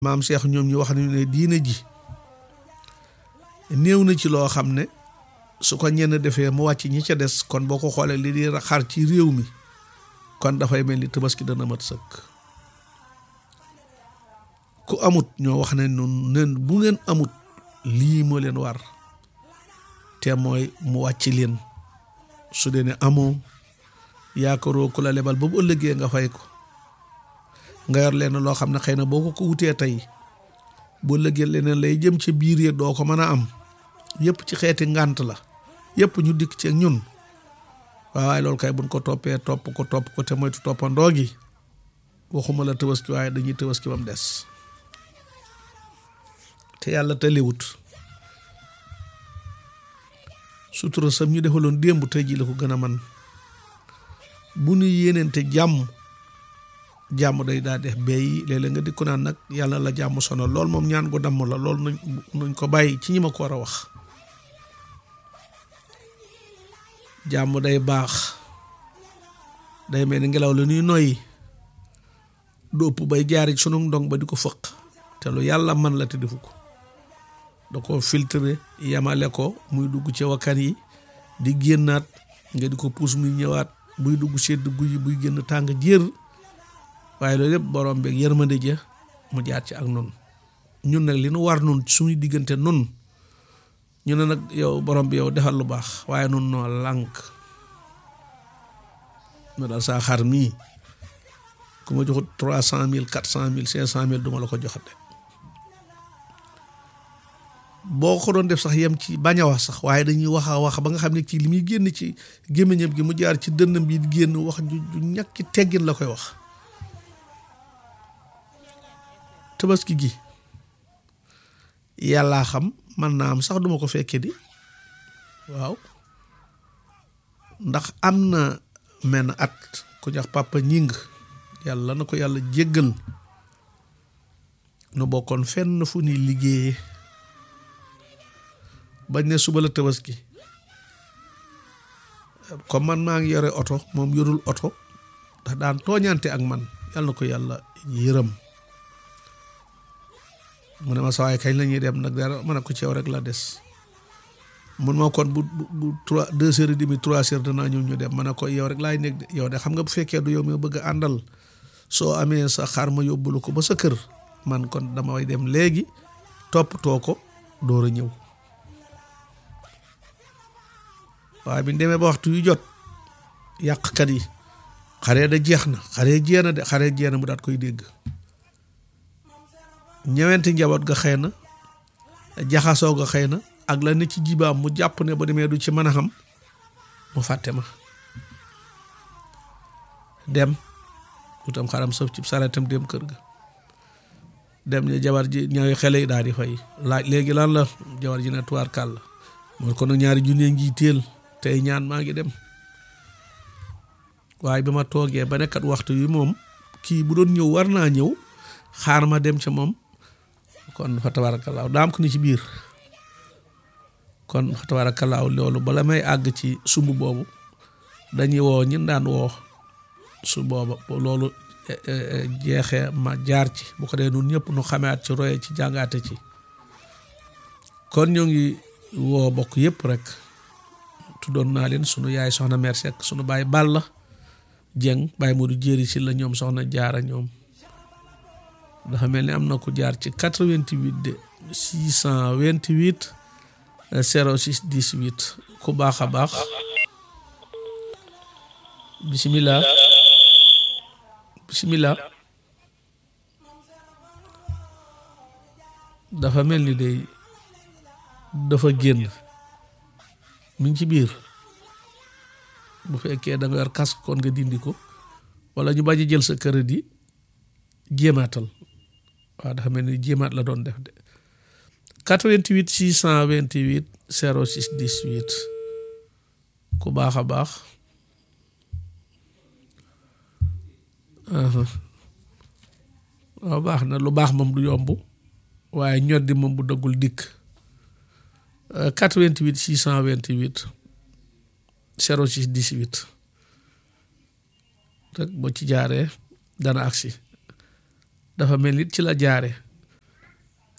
maam Cheikh ñoom ñu wax nañu ne diine ji néew na ci loo xam ne su ko ñenn defee mu wàcc ñi ca des kon boo ko xoolee li di xar ci réew mi kon dafay mel ni tabaski dana mat sëkk ku amut ñoo wax ne noonu nen bu ngeen amut lii moo leen war te mooy mu wàcc leen su dee ne amoo yaakaaroo ku la lebal ba bu ëllëgee nga fay ko nga yor leen loo xam ne xëy na boo ko ko wutee tey boo ëllëgee leneen lay jëm ci biir yi doo ko mën a am yëpp ci xeeti ngànt la yëpp ñu dikk ci ak ñun waaw waaye loolu kay buñ ko toppee topp ko topp ko te moytu toppandoo gi waxuma la tëbaski waaye dañuy tëbaski ba mu des te yàlla tëlewut sutura sam ñu defaloon démb tey ji la ko gën a man bu ñu yéeneente jàmm jàmm day daa def bay léeg-léeg nga dikku naan nag yàlla la jàmm sonal lool moom ñaan gu damm la lool nañ nañ ko bàyyi ci ñi ma ko war a wax jàmm day baax day mel ni ngelaw la ñuy noyyi du ëpp bay jaari sunu ndong ba di ko fëq te lu yàlla man la te defu ko da ko filtre yemale ko muy dugg ci wakkan yi di génnaat nga di ko puus muy ñëwaat buy dugg sedd guy buy génn tàng jër waaye loolu yëpp borom beeg yërmande ja mu jaar ci ak nun ñun nag li nu war nun suñu diggante nun ñu ne nag yow borom bi yow defal lu baax waaye nun noo lànk ma daal saa xar mii ku ma joxut trois cent mille quatre cent mille cinq cent mille duma la ko joxate boo ko doon def sax yem ci bañ a wax sax waaye dañuy wax a wax ba nga xam ne ci li muy génn ci gémmiñam gi mu jaar ci dënnam bi génn wax ju ju ñàkki teggin la koy wax tabaski gi yàllaa xam man naa am sax duma ko fekke di waaw ndax am na menn at ku jox papa ñing yàlla na ko yàlla jéggal nu bokkoon fenn fu ñuy liggéeyee bañ ne suba la tabaski comme man maa ngi yore oto moom yorul oto ndax daan tooñante ak man yàlla na ko yàlla yërëm mu ne ma sawaay kañ la ñuy dem nag dara ma ne ko ci yow rek la des mun ma kon bu bu trois deux heures et demi trois heures danaa ñëw ñu dem ma ne ko yow rek laay nekk de yow de xam nga bu fekkee du yow mi bëgg a àndal soo amee sa xar ma yóbbulu ko ba sa kër man kon damay dem léegi toppatoo ko door a ñëw waaye bi ñu demee ba waxtu yu jot yàqkat yi xaree da jeex na xaree jeex na de xaree jeex na mu daat koy dégg ñëwenti njaboot ga xëy na jaxasoo ga xëy na ak la ne ci jibaam mu jàpp ne ba demee du ci mën a xam mu fàtte ma dem utam xaram sëf ci sareetam dem kër ga dem ñu jabar ji ñooy xele yi daal di fay laaj léegi lan la jabar ji ne tuwaar kàll mooy kon ñaari junne ngi teel tey ñaan maa ngi dem waaye bi ma toogee ba nekkat waxtu yi moom kii bu doon ñëw war naa ñëw xaar ma dem ca moom kon fa tabaarakallaahu daam ko ni ci biir kon fa tabaarakallaahu loolu bala may àgg ci sumb boobu dañuy woo ñin daan woo su booba loolu jeexee ma jaar ci bu ko dee nun ñëpp nu xameat ci roye ci jàngaate ci kon ñoo ngi woo bokk yëpp rek tuddoon naa leen sunu yaay soxna mère Seck sunu baay Balla Jeng baay Modou Jéeri si la ñoom soxna jaara ñoom dafa mel ni am na ku jaar ci 88 de 628 06 18 ku baax a baax bisimilah bisimilah dafa mel ni day dafa génn mi ngi ci biir bu fekkee da nga yor casque kon nga dindi ko wala ñu bañ a jël sa crédit jéemaatal waaw dafa mel ni jéemaat la doon def de 88 628 06 18 ku baax a baax waaw baax na lu baax moom du yomb waaye ñoddi moom bu dëggul dikk 88 628 06 18 rek boo ci jaaree dana agsi dafa mel ni ci la jaare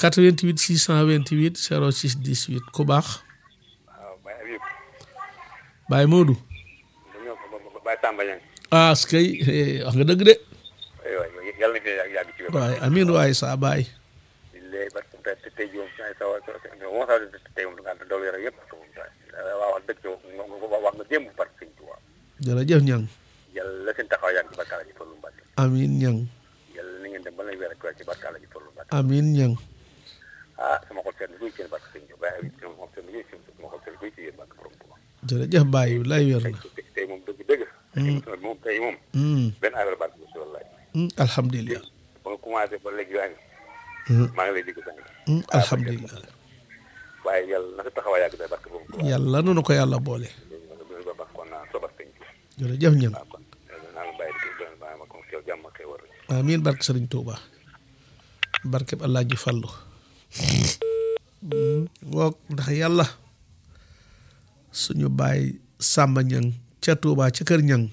88 628 06 18 ku baax waaw Baye Habib Baye Modou bu ñëw ko Baye Samba Niang ah skay wax nga dëgg de ay waay yàlla na fi yàgg yàgg ci wér waaye amin waaye saa baay di lay ba te tey jii moom ay sawa moo saw tey moom nga doolu yore yëpp waa wax dëgg wax nga démb par sëñ Tuubaa jërëjëf ñang yàlla la seen taxaw yàgg ci barka la ji Fallu Mbàkke amin ñang yàlla na ngeen dem ba lay weer ak weer ci barka la ji Fallu Mbàkke amin ñang ah sama xol seen guy seen barke sëñ Tuubaa Baye Habib sama xol seen guy seen sama xol seen guy ci yéen barke borom Tuubaa jërëjëf Baye lay wér na tey tey moom dëgg dëgg émission bi moom tey moom Hmm, benn affaire barke bi wallaay hmm, alhamdulilah ba nga commencé ba léegi yaa ngi Hmm, maa ngi lay dégg sang hmm, alhamdulilah waaye yàlla na sa taxawaay yàgg day barke borom Tuubaa yàlla nanu ko yàlla boole loolu ba baax kon naa sobar sëñ Tuubaa jërëjëf ñang waaw kon naa la bàyyi di doon bàyyi ma kon kew jàmm ak xéwal rek amin barke sëriñ Tuuba barke bi Allah ji fàllu woog ndax yàlla suñu baay Sàmba ñang ca Tuuba ca kër ñang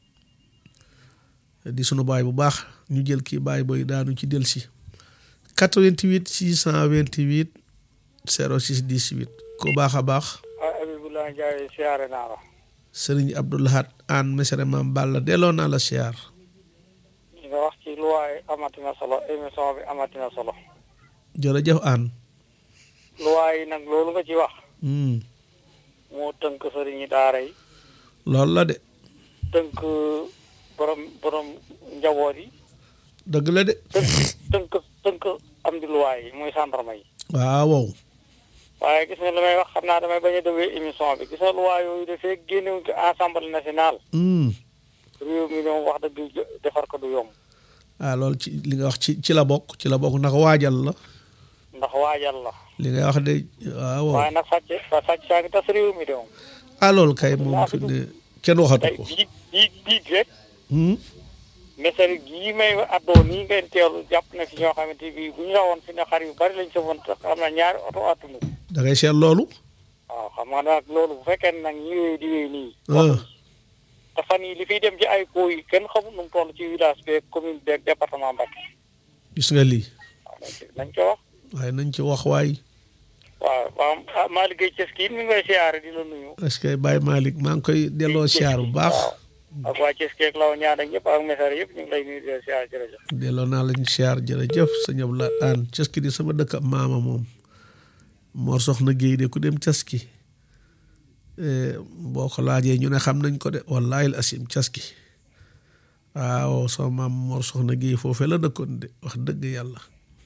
di sunu baay bu baax ñu jël kii baay booy daanu ci delsi 88 628 06 18 ku baax a baax ah Abibullah Ndiaye siyaare naa la sëriñ Abdoulahat an mesere maam Balla delloo naa la siyaar li nga wax ci luwaay amatina solo émission bi amatina solo jërëjëf an luwaay yi nag loolu nga ci wax hmm. moo tënk sëriñi daara yi loolu la de tënk borom borom njaboot yi dëgg la de tënk tënk tënk am di luwaay yi muy gendarme yi waaw wow waaye gis nga li may wax xam naa damay bañ a déglu émission bi gis nga luwaay yooyu dafee génnewuñ ko assemblée nationale hmm. réew mi ñoom wax dëgg jo- defar ko du yomb ah loolu ci li nga wax ci ci la bokk ci la bokk ndax waajal la ndax waajal la li ngay wax de waaw wow waaye nag sàcc fa sàcc saa ngi tas réew mi de moom ah loolu kay moom fi ne kenn waxatu tey ko biig biig biig rek hmm. message gii may addoo nii ngeen teelu jàpp na fi ñoo xamante bi bu ñu rawoon fi ne xar yu bari lañ sëfoon te xam na ñaari oto attunu da ngay seet loolu waaw xam nga nag loolu bu fekkee ne nag ñi wéy di wéy nii ah te fan yi li fiy dem ci ay koo yi kenn xamul nu mu toll ci village beeg commune beeg département Mbacké gis nga lii waaw nañ ci nañ ko wax waaye nañ ci wax waay waaw waaw ah maa liggéey ces kii mi ngi lay siyaare di la nuyu est-ce que Baye Malick maa ngi koy delloo siyaar bu baax waaw ak waa ces keeg law ñaan ak ñëpp ak message yëpp ñu ngi lay nuyu di la siyaare jërëjëf delloo naa lañ siyaar jërëjëf sëñ Abdoulaye Anne caski di sama dëkk ab maama moom Mor Soxna Géey de ku dem caski eh, boo ko laajee ñu ne xam nañ ko de wallaahi al asim caski waaw sama maam Mor Soxna Géey foofee la dëkkoon de wax dëgg yàlla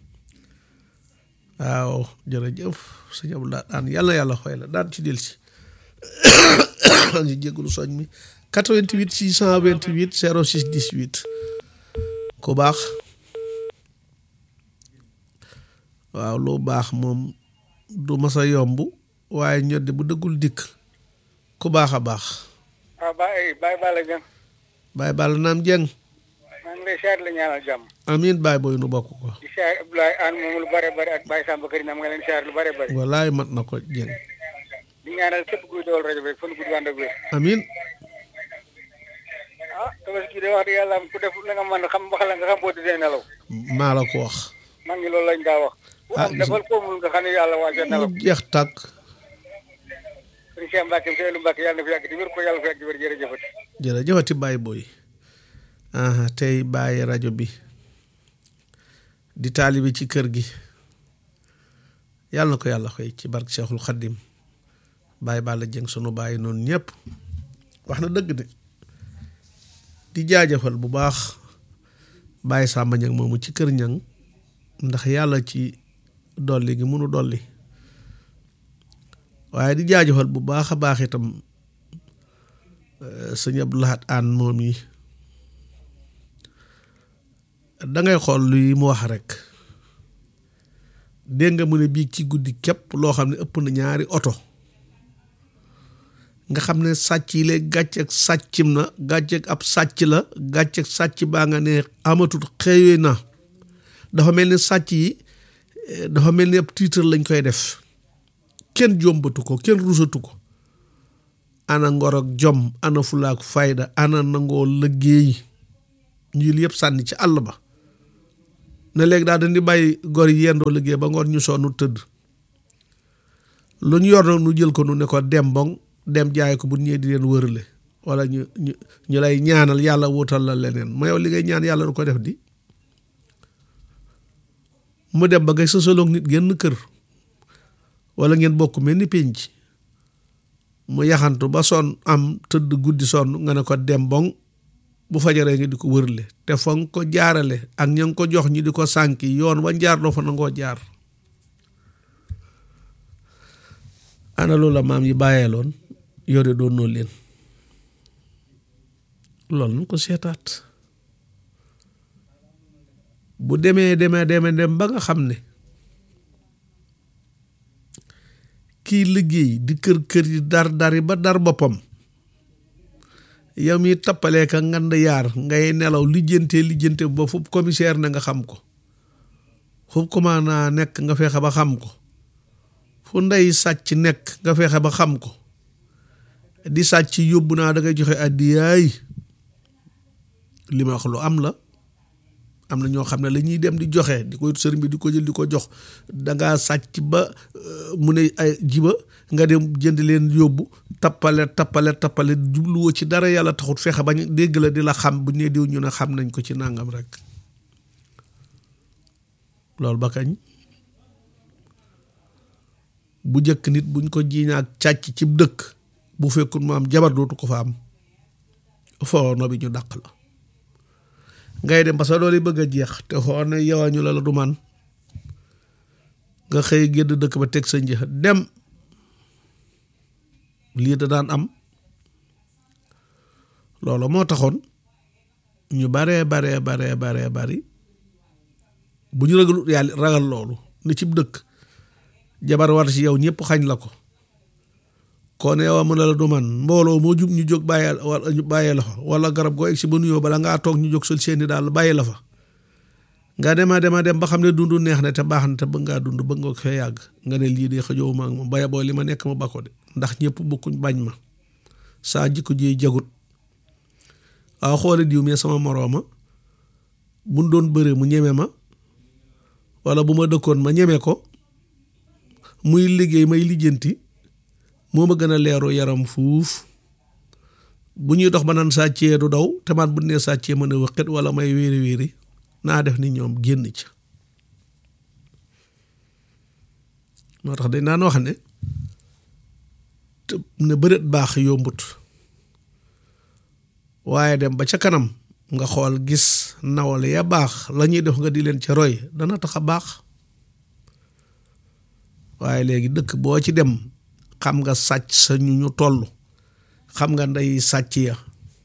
waaw jërëjëf sëñ Abdoulaye Anne yàlla yàlla xooy la daan ci del si ngi jégalu soñ mi 88 628 06 18 ku baax waaw lu baax moom du mas a yomb waaye ñoddi bu dëggul dikk ku baax a baax waaw Baye Baye Balla Dieng Baye Balla naam jeng maa ngi lay siyaare la ñaanal jàmm amiin Baye booy nu bokk ko di siyaare Abdoulaye Anne moom lu bare bare ak Baye Samba Kër Nam nga leen siyaare lu bare bare wallaay mat na ko jeng di ñaanal képp kuy dawal rajo bi rek fan gudd ànd ak wér amiin ah tabaski de wax dëgg yàlla ku def la nga mën xam wax la nga xam boo dee nelaw maa la ko wax man ngi loolu lañ daa wax bu Ah, am defal koomul nga xam ne yàlla waajal nelaw mu jeex tàkk sëñ Cheikh Mbacke Seydou Mbacke yàlla na fi yàgg di wér ko yàlla fi yàgg di wér jërëjëfati jërëjëfati Baye booy aha tey bàyyi rajo bi di taalibi ci kër gi yàlla na ko yàlla xëy ci barke Cheikhul Khadim Baye Balla Dieng sunu bàyyi noonu ñëpp wax na dëgg de di jaajëfal bu baax Baye Samba Ñang moomu ci kër ñang ndax yàlla ci dolli gi munu dolli waaye di jaajëfal bu baax a baax itam sëñ Abdou Lahad Anne moom yi dangay xool luy mu wax rek dégg nga mu ne bii ci guddi képp loo xam ne ëpp na ñaari oto nga xam ne sàcc yi léegi gàcceeg sàccim na gàcceeg ab sàcc la gàcceeg sàcc baa nga ne amatut xëyee na dafa mel ni sàcc yi eh, dafa mel ni ab titre lañ koy def kenn jombatu ko kenn rusatu ko ana ngor ak jom ana fulaak fayda ana nangoo liggéey ñu yëpp sànni ci àll ba ne léegi daal dañ di bàyyi gor yi yendoo liggéey ba ngoon ñu sonn tëdd lu ñu yor nag nu jël ko nu ne ko dem boŋ dem jaay ko bu ñëwee di leen wërale wala ñu ñu ñu lay ñaanal yàlla wutal la leneen ma yow li ngay ñaan yàlla du ko def di mu dem ba ngay sësaloog nit genn kër wala ngeen bokk mel ni pénc mu yaxantu ba sonn am tëdd guddi sonn nga ne ko dem boŋ bu fajaree nga di ko wërle te fa nga ko jaarale ak ña nga ko jox ñi di ko sànki yoon wa jaar doo fa nangoo jaar ana loolu la maam yi bàyyeeloon yore doon noo leen loolu nañ ko seetaat bu demee demee demee dem ba nga xam ne kii liggéey di kër kër yi dar dari ba dar boppam yow mi tappalee ka ngand yaar ngay nelaw lijjante lijjante ba fu commissaire na nga xam ko fu commandant nekk nga fexe ba xam ko fu ndey sàcc nekk nga fexe ba xam ko di sàcc yóbbu naa da ngay joxe addiyaay li ma wax lu am la am na ñoo xam ne la ñuy dem di joxe di ko sëriñ bi di ko jël di ko jox dangaa sàcc ba mu ne ay jiba nga dem jënd leen yóbbu tappale tappale tappale jubluwoo ci dara yàlla taxut fexe bañ dégg la di la xam bu ne diw ñu ne xam nañ ko ci nàngam rek loolu ba kañ bu jëkk nit buñ ko jiiñaak càcc ci dëkk bu fekkul mu am jabar dootu ko fa am foo no bi ñu dàq la ngay dem parce que loolu bëgg a jeex te xoo ne yowañu la la du man nga xëy gédd dëkk ba teg sa njëx dem lii da daan am loolu moo taxoon ñu baree baree baree baree bari bu ñu ragal yàlla ragal loolu ne cib dëkk jabar war ci yow ñëpp xañ la ko kon yow mën na la du man mbooloo moo jub ñu jóg bàyyee wala ñu bàyyee la fa wala garab goo egg si ba nuyoo bala ngaa toog ñu jóg sol seeni daal bàyyi la fa nga dema dema dem ba xam ne dund neex na te baax na te bëgg ngaa dund bëgg nga ko fee yàgg nga ne lii de xëjoo ma ak moom baya boo li ma nekk ma bako de ndax ñëpp bokkuñ bañ ma saa jikko ji jagut waaw xoole diw mais sama morooma buñ doon bëre mu ñeme ma wala bu ma dëkkoon ma ñeme ko muy liggéey may lijjanti moo ma gën a leeru yaram fuuf bu ñuy dox ba naan sàccee du daw te man bu nee sàccee mën a wëqit wala may wéeri wéeri naa def ni ñoom génn ca moo tax dañ daan wax ne te ne bëreet baax yombut waaye dem ba ca kanam nga xool gis nawale ya baax la ñuy def nga di leen ca roy dana tax a baax waaye léegi dëkk boo ci dem xam nga sàcc sa ñu ñu toll xam nga ndey sàcc ya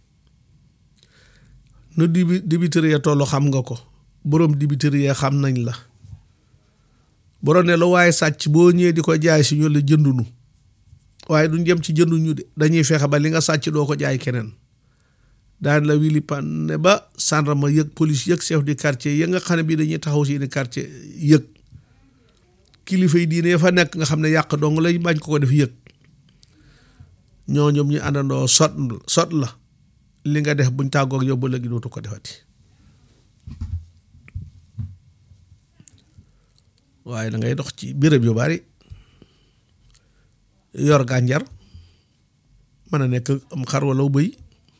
nu dibi dibitëri ya toll xam nga ko boroom dibitëri ya xam nañ la boroom ne la waaye sàcc boo ñëwee di ko jaay si ñu la jëndunu waaye duñ jëm ci jënduñu de dañuy fexe ba li nga sàcc doo ko jaay keneen daan la wili pan ne ba gendarme yëg police yëg chef du quartier ya nga xam ne bii dañuy taxaw si ni quartier yëg kilifa yi diine fa nekk nga xam ne yàq dong lay bañ ko ko def yëg ñoo ñoom ñu àndandoo sot sot la li nga def buñ tàggoog yow ba léegi dootu ko defati waaye da ngay dox ci béréb yu bari yor gànjar mën a nekk am xar wala bëy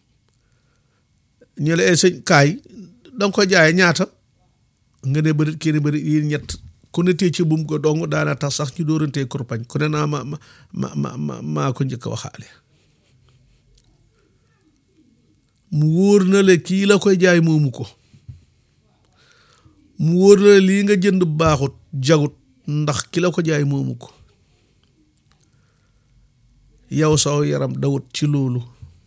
ñu la sëñ kaay danga ko jaayee ñaata nga ne bëri kii ne bëri yi ñett ku ne tee ci bum ko dong daana tax sax ñu dóorantee kurpañ ku ne naa ma ma ma ma maa ko njëkk a waxaale mu wóor na le kii la koy jaay moomu ko mu wóor na le lii nga jënd baaxut jagut ndax ki la ko jaay moomu ko yow saw yaram dawut ci loolu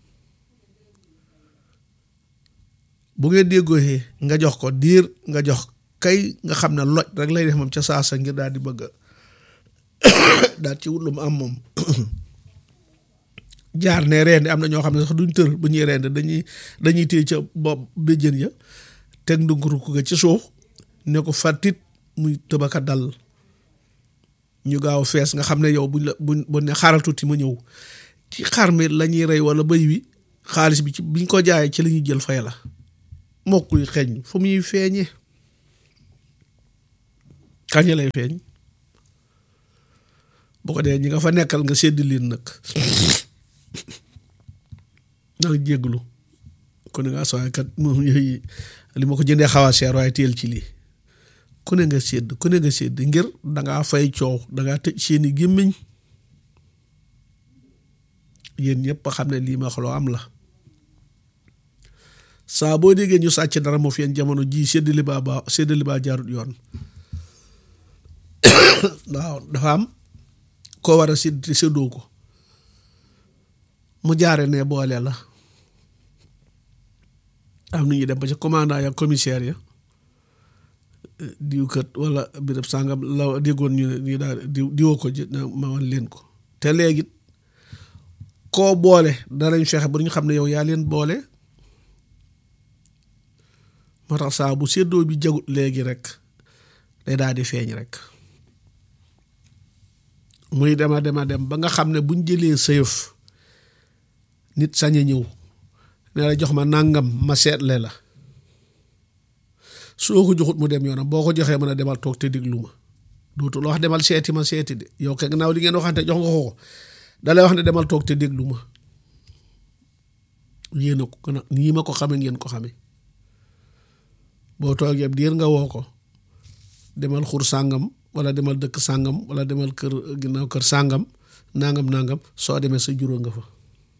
bu ngeen déggooxee nga jox ko diir nga jox kay nga xam ne loj rek lay def moom ca saasa ngir daal di bëgg daal ci wut lu mu am moom jaar ne reende am na ñoo xam ne sax duñ tër bu ñuy reende dañuy dañuy téye ca bopp béjjën ya teg ndunguru ko ci suuf ne ko fàttit muy tëbaka dal ñu gaaw fees nga xam ne yow buñ la buñ bu ne xaaral tuuti ma ñëw ci xar mi la ñuy rey wala bëy wi xaalis bi ci biñ ko jaayee ci la ñuy jël fay la mokkuy xeeñ fu muy feeñee kañ lay feeñ bu ko dee ñi nga fa nekkal nga sédd leen nag nag jégglu ku ne nga sooy kat moom yooyu li ma ko jëndee xaw a seer waaye teel ci lii ku ne nga sédd ku ne nga sédd ngir dangaa fay coow dangaa tëj seeni gémmiñ yéen ñëpp xam ne lii ma wax loo am la saa boo déggee ñu sàcc dara moo fi yéen jamono jii séddali baa baa séddali baa jaarut yoon waaw dafa am koo war a sédd te séddoo ko mu jaare ne boole la am na ñuy dem ba ci commandant ya commissaire ya diw kët wala béréb sàngam la déggoon ñu ne ñu daal diw diwoo ko ji ma wan leen ko te léegi koo boole danañ fexe ba ñu xam ne yow yaa leen boole moo tax saa bu séddoo bi jagut léegi rek day daal di feeñ rek muy dema dema dem ba nga xam ne buñ jëlee sëyëf nit sañ a ñëw ne la jox ma nàngam ma seetle la soo ko joxut mu dem yoonam boo ko joxee mën a demal toog te déglu ma dootul wax demal seeti ma seeti de yow kay gannaaw li ngeen waxante jox nga ko dalay wax ne demal toog te déglu ma yéen a ko gën a nii ma ko xame ngeen ko xame boo toogee diir nga woo ko demal xur sàngam wala demal dëkk sàngam wala demal kër ginnaaw kër sàngam nangam nangam soo demee sa juróo nga fa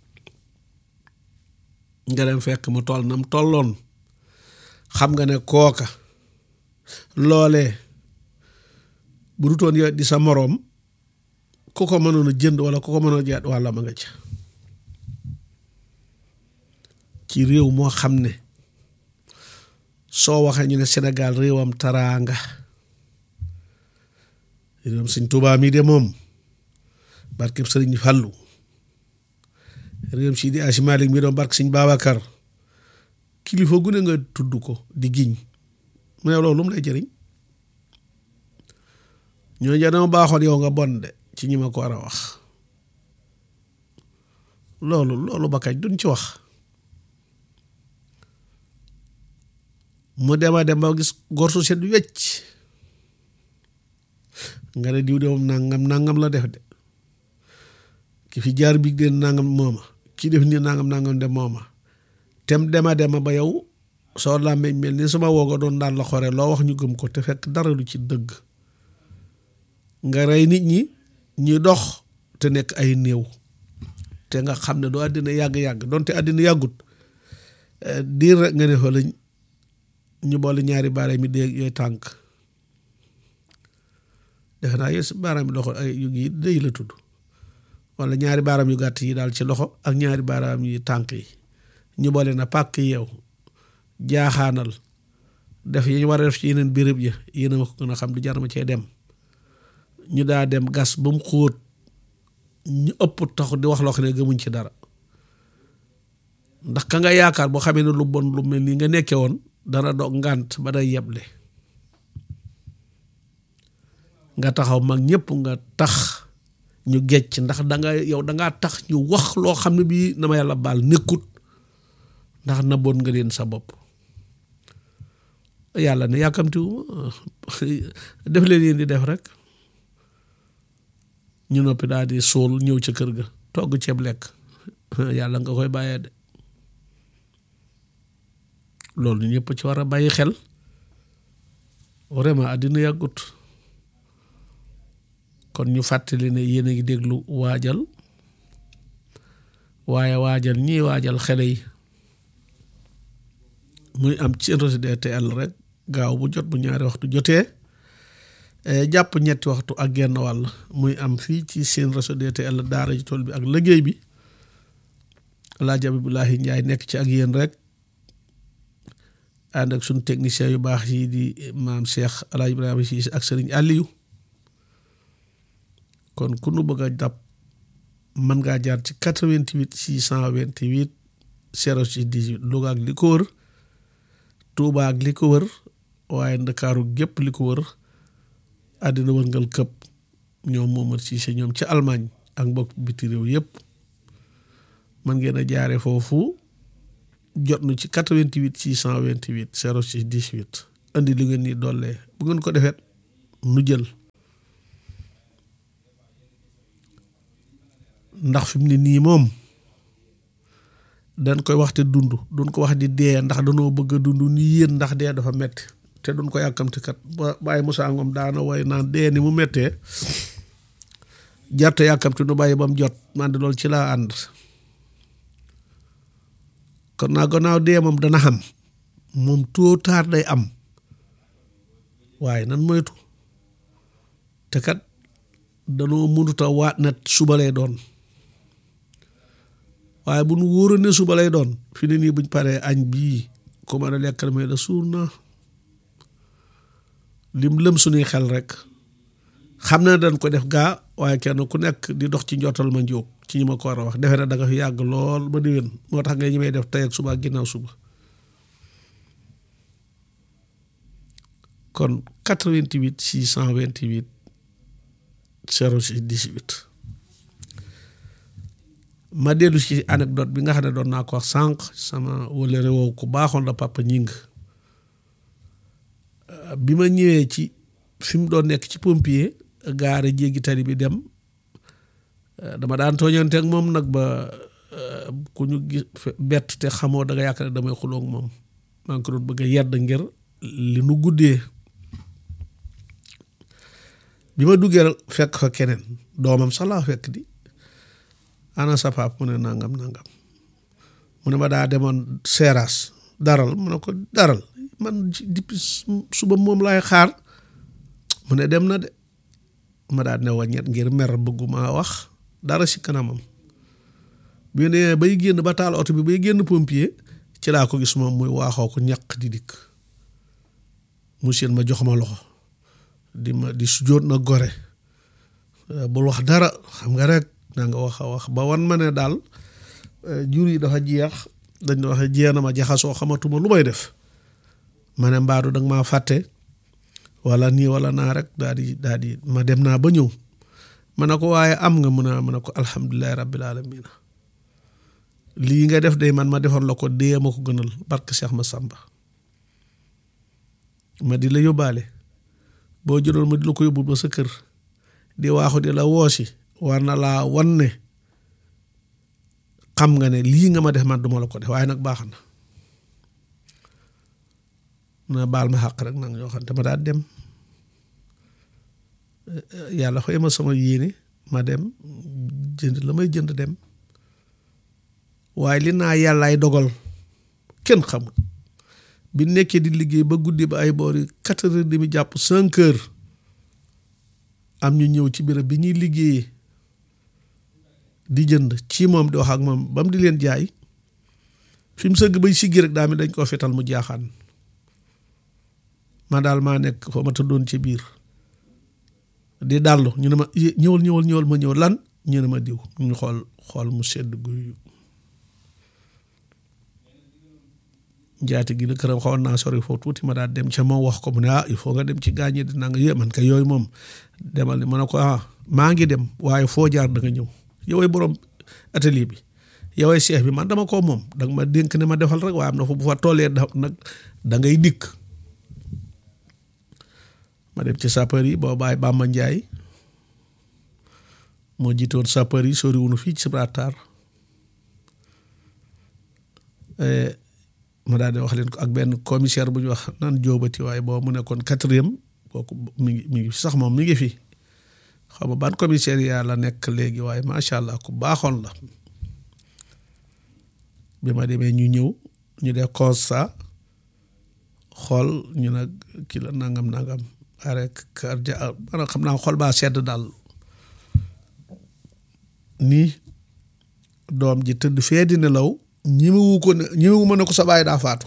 nga dem fekk mu toll nam tolloon xam nga ne kooka loolee bu dutoon yow di sa moroom ku ko mënoon a jënd wala ku ko mënoon a jaat wàlla ma nga ca ci réew moo xam ne soo waxee ñu ne Sénégal réewam taraanga réewam sëñ Tuubaa mi de moom barkeb sëriñ Fàllu réewam Sidi Aji Malik mi doon barke sëñ Babacar kilifa gu ne nga tudd ko di giñ mais loolu lu mu lay jëriñ ñoo ja dama baaxoon yow nga bon de ci ñi ma ko war a wax loolu loolu ba kañ duñ ci wax mu dema dem ba gis gor su set wecc nga ne diw de moom nangam nangam la def de ki fi jaar bi de nangam mooma ki def nii nangam nangam de mooma tem dema dema ba yow soo làmmeñ mel ni sama wooga doon daan la xore loo wax ñu gëm ko te fekk dara lu ci dëgg nga rey nit ñi ñuy dox te nekk ay néew te nga xam ne doo àddina yàgg-yàgg donte àddina yàggut diir rek nga ne fa lañ ñu boole ñaari baaraam mi dee yooyu tànk defe naa yooyu baaraam yi loxo ay yu yi dëy la tudd wala ñaari baaraam yu gàtt yi daal ci loxo ak ñaari baaraam yi tànk yi ñu boole na pàkk yeew jaaxaanal def yi ñu war a def ci yeneen béréb ya yéen a ma ko gën a xam du jar ma cee dem ñu daa dem gas ba mu xóot ñu ëpp tax di wax loo xam ne gëmuñ ci dara ndax ka nga yaakaar boo xamee ne lu bon lu mel nii nga nekke woon dana dog ngànt ba day yeble nga taxaw mag ñëpp nga tax ñu gecc ndax danga yow dangaa tax ñu wax loo xam ne bii na ma yàlla baal nekkut ndax na bon nga leen sa bopp yàlla ne yàkkamtiwuma def leen yéen di def rek ñu noppi daal di suul ñëw ca kër ga togg ceeb lekk yàlla nga koy bàyyee de loolu ñëpp ci war a bàyyi xel vraiment àddina yàggut kon ñu fàttali ne yéen a ngi déglu waajal waaye waajal ñii waajal xele yi muy am ci RTL rek gaaw bu jot bu ñaari waxtu jotee jàpp ñetti waxtu ak genn wàll muy am fii ci seen réseau DTL daara ji tool bi ak liggéey bi Alaaji Abibulahi Njaay nekk ci ak yéen rek ànd ak suñu technicien yu baax yi di maam Cheikh Alaaji Ibrahima Siis ak Sëriñ Aliyu kon ku nu bëgg a jàpp mën ngaa jaar ci 88 628 06 18 Louga ak li ko wër Tuuba ak li ko wër waaye Ndakaaru gépp li ko wër àddina wërngal këpp ñoom Momar Cissé ñoom ci Allemagne ak mbokk biti réew yëpp man ngeen a jaare foofu jot nu ci 88 628 06 18 indi li ngeen ni dollee bu ngeen ko defet nu jël ndax fi mu ne nii moom dañ koy wax te dund duñ ko wax di dee ndax danoo bëgg a dund ni yéen ndax dee dafa metti te duñ ko yàkkamti kat ba bàyyi Moussa Ngom daana way naan dee ni mu mettee jarte yàkkamti nu bàyyi ba mu jot man de loolu ci laa ànd kon naa gannaaw dee moom dana xam moom tôt ou tard day am waaye nan moytu te kat danoo mënuta waat na suba lay doon waaye bu nu wóoroon ne suba lay doon fi ne nii buñ paree añ bii ko mën a lekkal may la suur na lim lëm suñuy xel rek xam na dañ ko def gaa waaye kenn ku nekk di dox ci njottal ma njóog ci ñi ma ko war a wax defe na da nga fi yàgg lool ba déwén moo tax nga ñi may def tey ak suba ak ginnaaw suba kon 88 628 06 18 ma dellu ci anecdote bi nga xam ne doon naa ko wax sànq sama wala réew ku baaxoon la papa ñing bi ma ñëwee ci fi mu doon nekk ci pompier gaare jéggi tali bi dem dama daan tooñante ak moom nag ba ku ñu gis bett te xamoo da nga yaakaar ne damay xuloog moom maa ngi ko doon bëgg a yedd ngir li nu guddee bi ma duggee fekk fa keneen doomam sax laa fekk di ana sa pap mu ne nangam nangam mu ne ma daa demoon seeraas daral mu ne ko daral man depuis suba moom laay xaar mu ne dem na de ma daa ne waññet ngir mer bëgguma wax dara si kanamam bi ne bay génn ba taal oto bi bay génn pompier ci laa ko gis moom muy waaxoo ko ñaq di dikk mu seen ma jox ma loxo di ma di sujjóot na gore bul wax dara xam nga rek na nga wax a wax ba wan ma ne daal jur yi dafa jeex dañ doon wax jeex na ma jaxasoo xamatuma lu may def ma ne mbaadu danga maa fàtte wala nii wala naa rek daa di daa di ma dem naa ba ñëw ma ne ko waaye am nga mun a ma ne ko alhamdulilahi rabbil alamina lii nga def day man ma defoon la ko dee ma ko gënal barke Cheikh ma Samba ma di la yóbbaale boo jëloon ma di la ko yóbbul ba sa kër di waaxu di la woosi war na laa wan ne xam nga ne lii nga ma def man duma la ko def waaye nag baax na na baal ma xàq rek nag ñoo xam te ma daal dem yàlla xëy ma sama yéene ma dem jënd la may jënd dem waaye li naa yàllaay dogal kenn xamul bi nekkee di liggéey ba guddi ba ay boori quatre heures demi jàpp cinq heures am ñu ñëw ci béréb bi ñuy liggéeyee di jënd ci moom di wax ak moom ba mu di leen jaay fi mu sëgg bay siggi rek daa mi dañ koo fetal mu jaaxaan ma daal maa nekk fa ma tëddoon ci biir di dallu ñu ne ma ñëwal ñëwal ñëwal ma ñëw lan ñu ne ma diw ñu xool xool mu sedd guy njaati gi la këram xawoon naa sori foofu tuuti ma daal dem ca moom wax ko mu ne ah il faut nga dem ci gaañe di nanga yé man ka yooyu moom demal ni ma ne ko ah maa ngi dem waaye foo jaar da nga ñëw yoway borom atelier bi yoway chef bi man dama ko moom danga ma dénk ne ma defal rek waaye am na fu bu fa tollee da nag da ngay dikk ma dem ci sapeur yi boo bàyyi Bamba Njaay moo jiitoon sapeur yi sori wunu fii ci Gibraltar ma daal di wax leen ko ak benn commissaire bu ñu wax naan jóobati waaye boo mu nekkoon quatrième kooku mi ngi mi ngi sax moom mi ngi fi xaw ma ban commissaire yaa la nekk léegi waaye macha allah ku baaxoon la bi ma demee ñu ñëw ñu def constat xool ñu nag kii la nangam nangam arrêt cardiaque maanaam xam naa xol baa sedd daal nii doom ji tëdd fee di nelaw ñemewu ko ne ñemewu ma ne ko sa baay daa faatu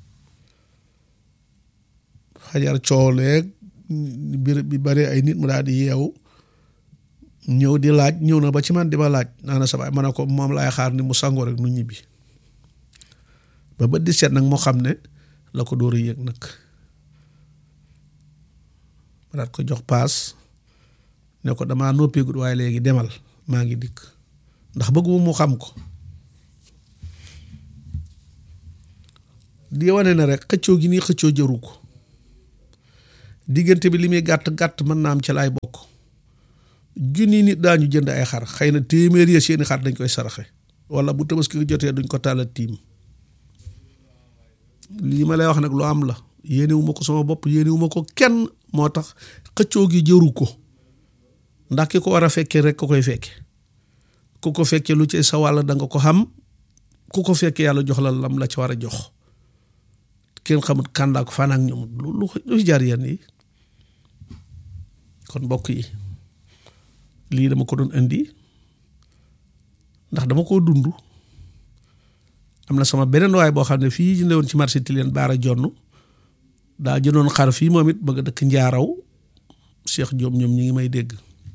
xajar cooleeg bir bi bare ay nit mu daal di yeewu ñëw di laaj ñëw na ba ci man di ma laaj naa na sa baay ma ne ko moom laay xaar ni mu sangoo rek nu ñibbi ba ba di seet nag moo xam ne la ko dóor a yëg nag ma daat ko jox paas ne ko damaa noppeegut waaye léegi demal maa ngi dikk ndax bëgguma mu xam ko di wane ne rek xëccoo gi nii xëccoo jëru ko diggante bi li muy gàtt gàtt mën naa am ci laay bokk junni nit daañu jënd ay xar xëy na téeméer ya seeni xar dañ koy saraxe wala bu tabaski jotee duñ ko tàlla tiim lii ma lay wax nag lu am la yéenewu ma ko sama bopp yéenewu ma ko kenn moo tax xëccoo gi jëru ko ndax ki ko war a fekkee rek ko koy fekke ku ko fekkee lu ci sa wàll da nga ko xam ku ko fekkee yàlla jox la lam la ci war a jox kenn xamut kàndaa ko fan ak ñoom lu lu lu jaar yenn yi kon mbokk yi lii dama ko doon indi ndax dama koo dund am na sama beneen waay boo xam ne fii jënde woon ci marché Tilène baara jonn daa jëndoon xar fii moom it bëgg a dëkk njaaraw Cheikh Diop ñoom ñi ngi may dégg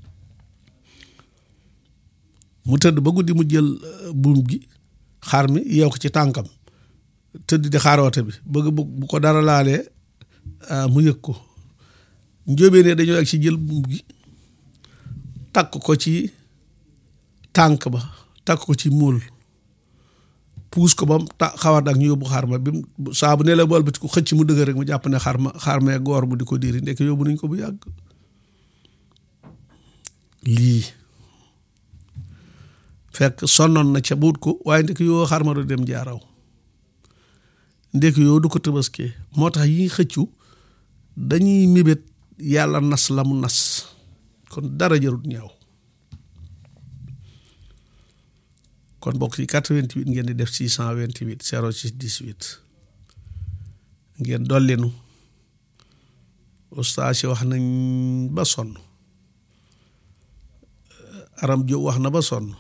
mu tëdd ba guddi mu jël buum gi xar mi yeew ko ci tànkam tëdd di xaaroote bi bëgg bu ko dara laalee mu yëg ko njóobee ne dañoo ak ci jël buum gi takk ko ci tànk ba takk ko ci muul puus ko ba mu ta xawat ak ñu yóbbu xar ma bi mu saa bu ne la bool bi ko xëcc mu dëgër rek mu jàpp ne xar ma xar mee goor mu di ko diiri ndekk yóbbu nañ ko bu yàgg lii fekk sonnoon na ca buut ko waaye ndekk yoo xar ma du dem jaaraw ndekk yoo du ko tëbaskee moo tax yi xëccu dañuy mébét yàlla nas la mu nas kon dara jarut ñaaw kon bokk ci 88 ngeen di def 628 06 18 ngeen dollinu ustaas yi wax nañ ba sonn aram jo wax na ba sonn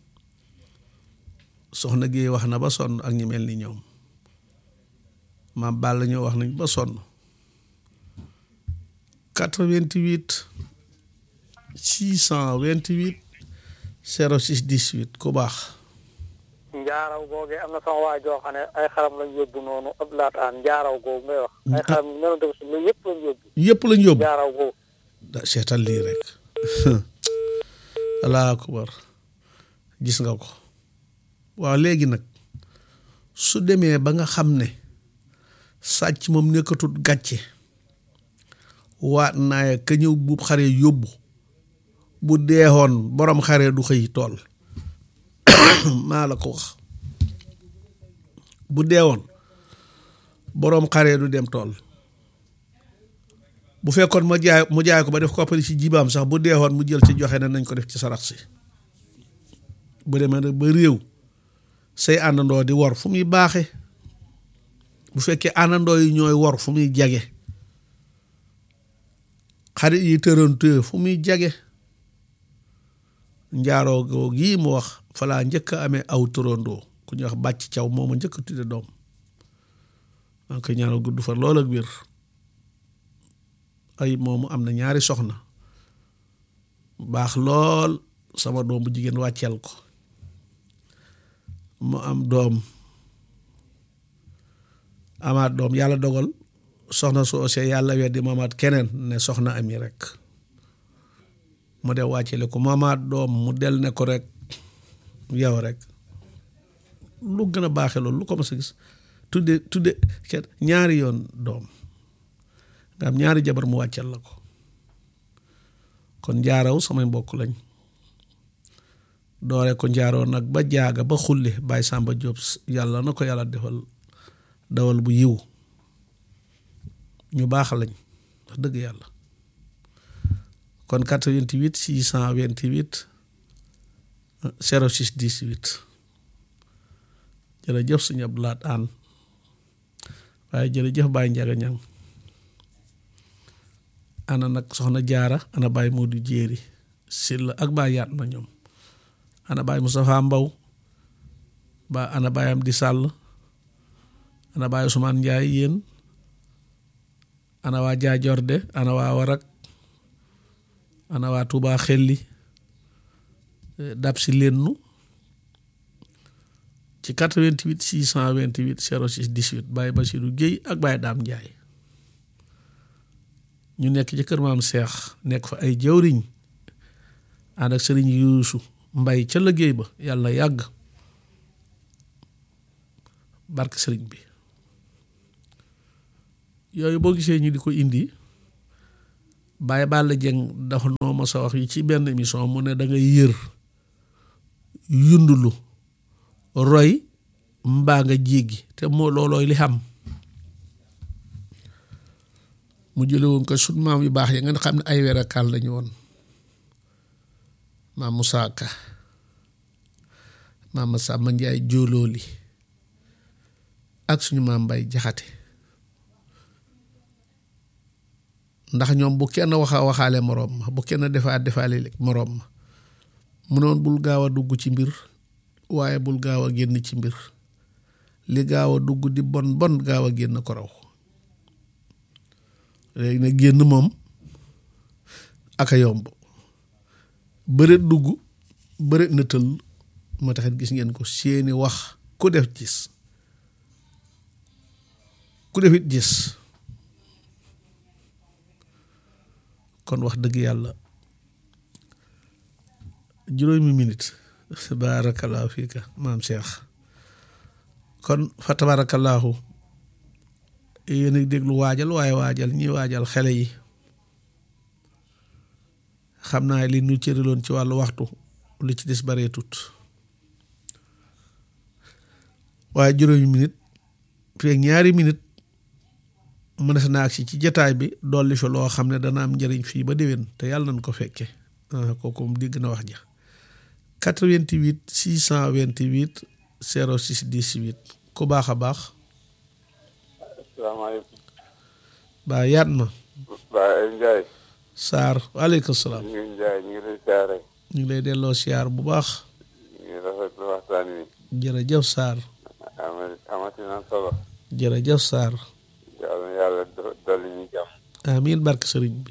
soxna Géey wax na ba sonn ak ñi mel ni ñoom maam Balla ñoo wax nañ ba sonn 88 628 06 18 ku baax njaaraw googee am na sama waa joo xam ne ay xaram lañ yóbbu noonu ab laataan njaaraw googu ngay wax ay xaram nenu def si lu yëpp lañ yóbbu yëpp lañ yóbbu njaaraw googu da seetal lii rek allahu akbar gis nga ko waaw léegi nag su demee ba nga xam ne sàcc moom nekkatut gàcce waat naaya ka ñëw buub xare yóbbu bu deexoon borom xare du xëy tool maa la ko wax bu deewoon boroom xare du dem tool bu fekkoon ma jaay mu jaay ko ba def koppari ci jibaam sax bu deexoon mu jël ci joxe ne nañ ko def ci sarax si bu demee nag ba réew say àndandoo di wor fu muy baaxe bu fekkee àndandoo yi ñooy wor fu muy jage xarit yi tërantee fu muy jage njaaroo goo gii mu wax falaa njëkk a amee aw turandoo ku ñuy wax bàcc caw mooma njëkk a tudde doom maa ngi koy ñaanal gudd fa lool ak wér ay moomu am na ñaari soxna baax lool sama doom bu jigéen wàcceel ko mu am doom amaat doom yàlla dogal soxna su ose yàlla weddi mu amaat keneen ne soxna ami rek mu de wàccele ko mu amaat doom mu del ne ko rek yow rek lu gën a baaxe loolu lu ko mas a gis tudde tudde ñaari yoon doom nga am ñaari jabar mu wàccal la ko kon njaaraw samay mbokk lañ doore ko njaaroo nag ba jaaga ba xulli Baye Samba Diop yàlla na ko yàlla defal dawal bu yiw ñu baax lañ wax dëgg yàlla kon 88 628 06 18 jërëjëf suñu Abdou Lahat Aan waaye jërëjëf Baye Njaga Ñang ana nag soxna jaara ana Baye Modou Jéeri Silla ak Baye yaat na ñoom ana Baye Moustapha Mbaw ba ana Baye Amdi Sàll ana Baye Ousmane Njaay yéen ana waa jaajorde ana waa warak ana waa Touba xelli dab si lennu ci 88 628 06 18 Baye Bassirou Guèye ak Baye Daam Njaay ñu nekk ci kër maam Seex nekk fa ay jawriñ ànd ak sëriñ Yuusu Mbay ca liggéey ba yàlla yàgg barke sëriñ bi yooyu boo gisee ñu di ko indi Baye Balla Dieng dafa noo ma sa wax yi ci benn émission mu ne da ngay yër yundulu roy mbaa nga jéggi te moo loolooy li xam mu jële woon ko sut maam yu baax ya nga xam ne ay werakaal lañu woon maam Moussa Ka maam Samba Njaay jóolooli ak suñu maam Mbay Jaxate ndax ñoom bu kenn waxa waxaale moroom ma bu kenn defaa defaale moroom ma mu noon bul gaaw a dugg ci mbir waaye bul gaaw a génn ci mbir li gaaw a dugg di bon bon gaaw a génn ko raw léegi nag génn moom aka yomb bëreet dugg bëreet na tëll moo taxit gis ngeen ko seeni wax ku def gis ku defit gis kon wax dëgg yàlla juróomi minute baarakallaahu fiika maam Cheikh kon fa tabaarakallaahu yéen a déglu waajal waaye waajal ñi waajal xele yi xam naa li ñu cëriloon ci wàllu waxtu li ci des baree tut waaye juróomi minute feeg ñaari minute mënees naa agsi ci jataay bi dolli fi loo xam ne dana am njëriñ fii ba déwén te yàlla nañ ko fekke kooku moom dégg na wax ja 88 628 06 18 ku baax a baax asalaamaaleykum. baa yaat ma Baye Ndiaye. Saar waaleykum salaam ñu ngi Ndiaye ñu ngi lay siyaare. ñu ngi lay delloo siyaar bu baax ñu ngi rafetlu waxtaan wi. jërëjëf Saar ama amati na solo. jërëjëf Saar yàlla na yàlla do- dolli ñu jàmm. amiin barke sëriñ bi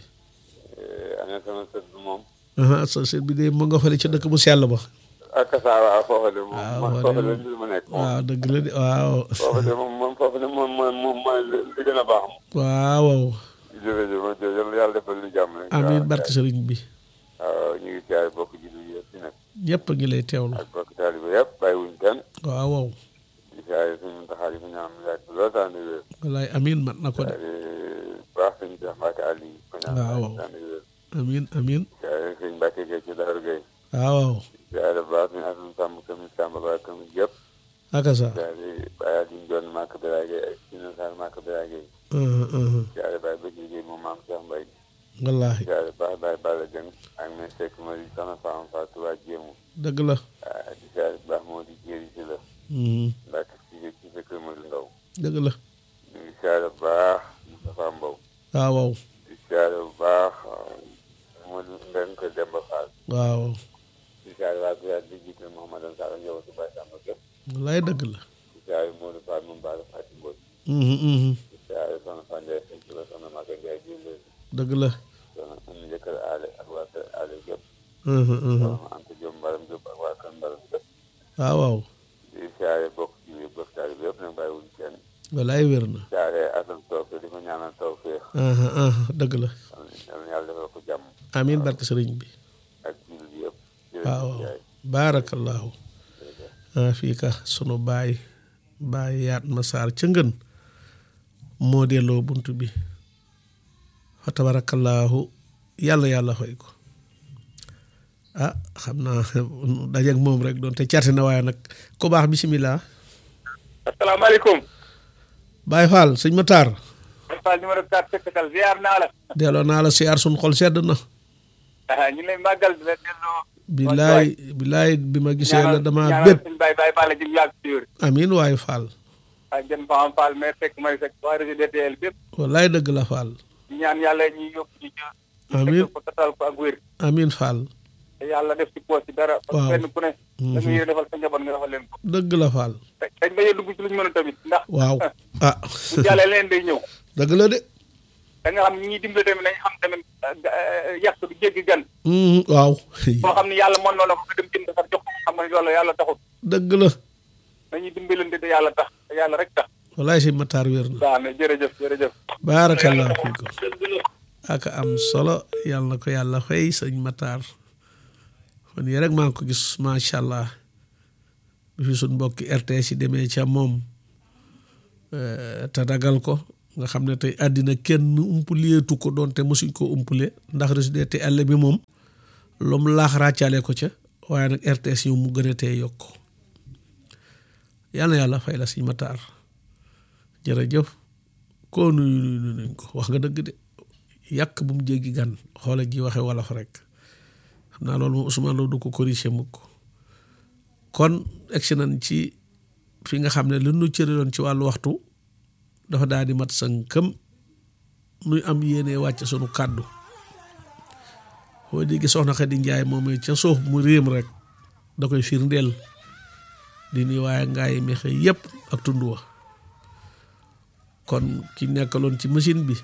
ana sama sët bi moom. aha sa sët bi de mu nga fële ci dëkk bu sell ba ak saa waa foofu de moom. waaw man foofu foofu de de mbir mu nekk moom. waaw dëgg la de waaw foofu de moom moom foofu de moom mooy moom mooy li li gën a baax moom. waaw jërëjëf jërëjëf yàlla defal ñu jàmm rek. amiin waaw barke sëriñ bi waaw ñu ngi siyaare bokk jullit yi yëpp ci nekk. ñëpp a ngi lay teewlu ak bokk taalibe yëpp bàyyiwuñ kenn. waaw waaw di siyaare suñu taxaar yi fi ñaan yàgg lool taan di wér. wallaay amiin mat na ko de baax sëñ Cheikh Mbacke Ali ko ñaan waaw. yàgg taan di wér. amiin amiin siyaare sëñ Mbacke Gueye ci Daaru Gueye. waaw waaw siyaare baax suñu Assane Samb commune Samba Ba commune yëpp. aka sa siyaare Baye Aliou Ndione Màkk Biraye Gueye ak Sina Sarr Màkk Biraye Gueye. aha aha siyaare Baye Bëgg Gueye moom maam Cheikh Mbaye. wallaahi siyaare baax Baye Balla Dieng ak mes Seck Mari Soxna Fama Fatou waa Jéemu. dëgg la ah di siyaare baax moo di jéeri si la. Mhm. Mbacke ci ci sa kër Mari Ndaw. dëgg la ñu ngi siyaare bu baax Moustapha Mbow. waaw waaw di siyaare bu baax Modou Mbeng ko Demba Fall. waaw di siyaare waa Biyaat di jiital Mouhamadou Sall njaboot si Baye Samba Gueye. wallaay dëgg la di siyaare Modou Fall moom Baara Fati Mbodj. Mhm, mhm. di siyaare Soxna Fane Ndiaye Seck la Soxna Maga Ndiaye Diop dëgg la soxna Oumy Njëkkër Aale ak waa kër Aale yëpp. Mhm, mhm. soxna Anta Diop Mbaram Diop ak waa kër Mbaram yëpp. waaw waaw di siyaare bokk ci biir bokk taali bi yëpp nag bàyyiwuñ kenn. wallaay wér na di siyaare Assane Sow di ko ñaanal tawfeex. aha aha dëgg la yal na yàlla defal ko jàmm amiin barke sëriñ bi ak jullit yëpp. waaw jërëjëf waaw Ndiaye. baarakallaahu ah fii ka sunu baay baay yaat ma saar ca ngën moo delloo bunt bi fa tabarakallaahu yàlla yàlla fay ko ah xam naa dajeeg moom rek doon te carte na waaye nag ku baax bisimilah asalaamaaleykum. Baay Faal sëñ Matar Fall numéro 4 Tekkatal ziar naa la. delloo naa la siyaar sun xol sedd na ah ñu ngi lay màggal di la delloo. billaay billaay bi ma gisee la dama ñaanal bépp suñu baay baay Balla jëm yàgg si wér. amiin waay Faal ak jën Faham Fall mais fekk may fekk waa réseau DTL bépp. wallaay dëgg la Faal di ñaan yàlla ñuy yóbbu ñu jë. amiin fekk ko tatal ko ak wér. amiin Faal te yàlla def ci poos ci dara. Waaw. parce que kenn ku ne. da nga yéene defal sa njaboot nga defal leen ko. dëgg la Faal te dañ bañ a dugg ci lu ñu mën a tamit ndax. waaw ah bu jàllee leen day ñëw. dëgg la de da nga xam ñi ñuy dimbale tamit nañ xam tamit yàq du jéggi gan. Mhm, waaw boo xam ne yàlla mën na la ko nga dem jënd sax jox ko xam nga loolu yàlla taxul. dëgg la nañuy dimbalante te yàlla tax te yàlla rek tax. wallaay si Matar wér na waaw mais jërëjëf jërëjëf. baarakallah fiikum ak am solo yàlla na ko yàlla fay sëñ Matar fan yii rek maa ngi ko gis macha allah bi fi suñ mbokki RTS yi demee ca moom eh, te dagal ko nga xam ne tey àddina kenn umpuleetu ko doonte mosuñ ko umpule ndax résidé te àll bi moom lu mu laax ràccaale ko ca waaye nag RTS yow mu gën a tee yokk yàlla yàlla fay la siñ mataar jërëjëf koo nuyu nuyu nuñ ko wax nga dëgg de yàq bu mu jéggi gan xoola ji waxe wolof rek xam naa loolu moom Ousmane Lo du ko corriger mukk kon egsi nañ ci fi nga xam ne lu nu cëriloon ci wàllu waxtu dafa daal di mat sënkëm nuy am yéene wàcc sunu kàddu foo dégg soxna Xadi Njaay moom ca suuf mu réem rek da koy firndeel di ni waaye ngaay mexe yépp ak tund wa kon ki nekkaloon ci machine bi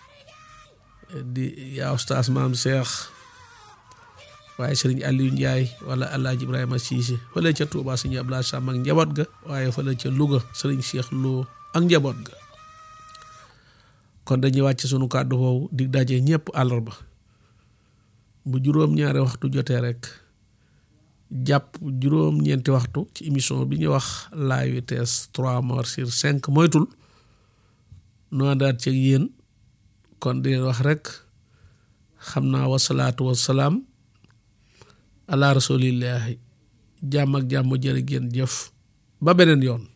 di yaa ustaas maam Seex waaye sëriñ Aliou Ndiaye wala Alaaji Ibrahima Siise fële ca Touba sëriñ Abdoulaye Sam ak njaboot ga waaye fële ca Louga sëriñ Cheikh Lo ak njaboot ga kon dañuy wàcc sunu kàddu foofu di daje ñëpp àllarba bu juróom-ñaari waxtu jotee rek jàpp juróom-ñeenti waxtu ci émission bi ñuy wax la vitesse trois morts sur cinq moytul nu àndaat ci yéen kon di wax rek xam naa wasalaatu wasalaam ala rasulillahi jàmm ak jàmm jërë ngeen jëf ba beneen yoon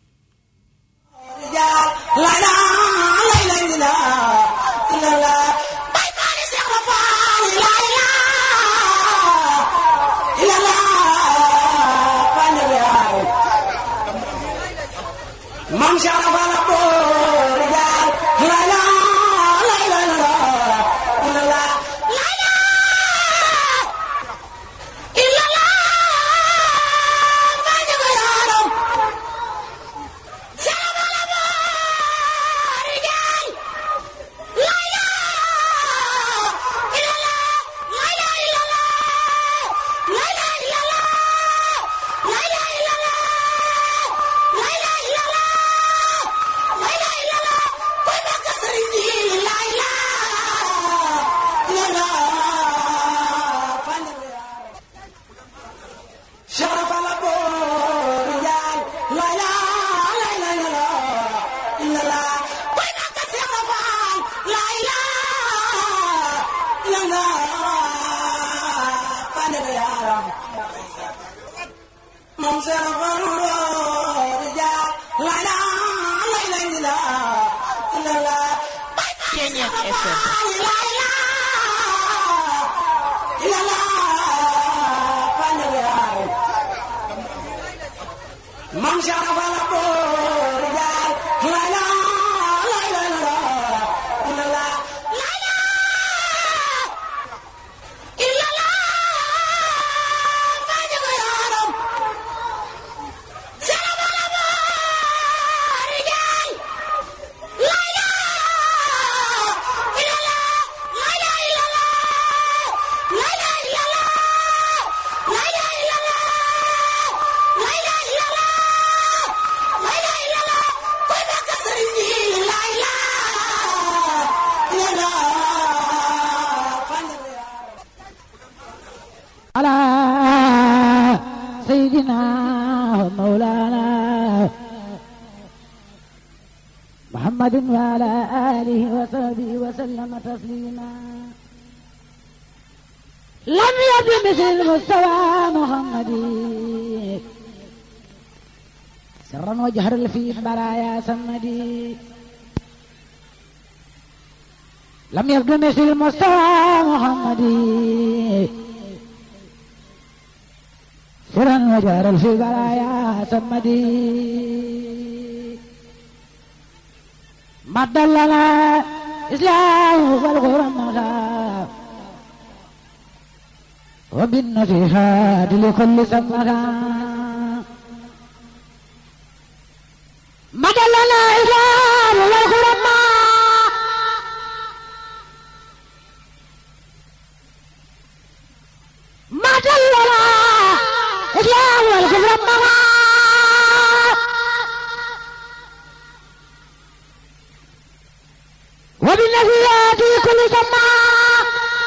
Mam Sharafa la boor jaar la la la la la la la illa la ma jago yaram Sharafa la boor jaar la la illa la la la illa la la la illa la la la illa la la la illa la Mom said, I'm gonna roll, yeah, la la, la la la la, la la. Kenya FM. La la, la la, find a way. Mom said, I'm gonna roll, yeah, la la, la la la, la la, la la. La la, find a way. على سيدنا ومولانا محمد وعلى آله وصحبه وسلم تسليما لم يبد مثل مستوى محمد سرا وجهرا في البرايا سمدي لم يبدو مثل مستوى محمد سرا وجهرا في البرايا سمدي مد لنا إسلام والغرم مخاف وبالنصيحات لكل سمها مد لنا إسلام والغرم مد لنا إسلام والغرم وبالنصيحات لكل سمها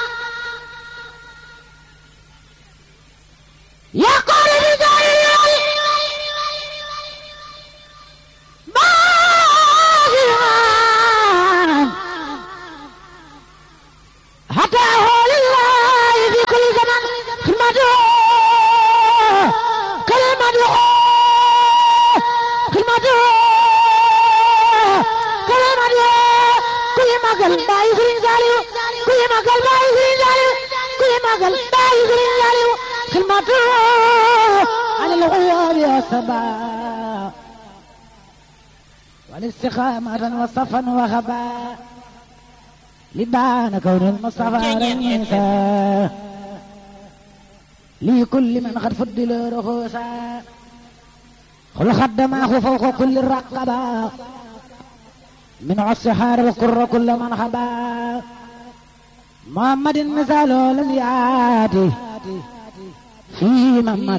يقول رجال ما bàyyi Sëriñ Saaliw kuy magal bàyyi Sëriñ Saaliw kuy magal bàyyi Sëriñ Saaliw xilmatu anil xuyoobi wasaba والاستقامة وصفا وخبا لبان كون المصطفى رئيسا لكل من قد فضل رخوصا خل خدماه فوق كل الرقبة من السحار وكر كل من خبا محمد مثال لم يأتي في محمد